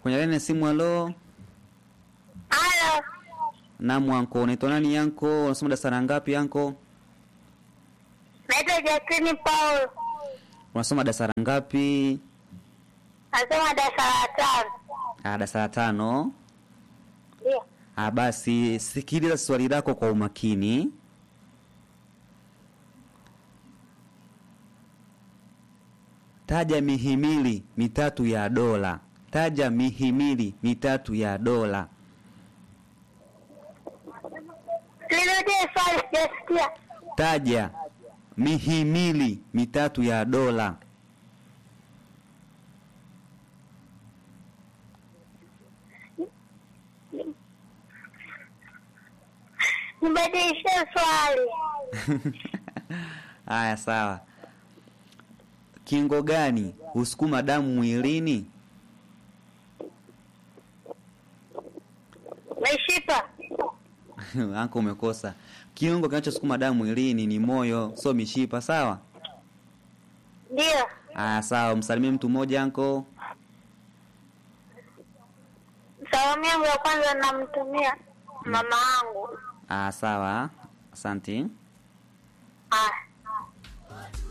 kwenye laini ya simu. Halo, Halo, naam anko, unaitwa nani yanko? Unasoma darasa la ngapi yanko? naitwa Jacqueline Paul, Unasoma darasa la ngapi? nasoma darasa la tano. Ah, darasa la tano. Ndio. Ah, basi sikiliza swali lako kwa umakini. Taja mihimili mitatu ya dola. Taja mihimili mitatu ya dola. Nirudie swali, sijasikia. Taja mihimili mitatu ya dola. Nibadilishe swali. Haya, sawa. Kingo gani husukuma damu mwilini? Mishipa. Anko, umekosa. Kiungo kinachosukuma damu mwilini ni moyo, sio mishipa. Sawa. Ndio. Aya, sawa. Msalimie mtu mmoja anko. Salamu yangu ya kwanza namtumia mama yangu. Ah, sawa. Asante. Ah.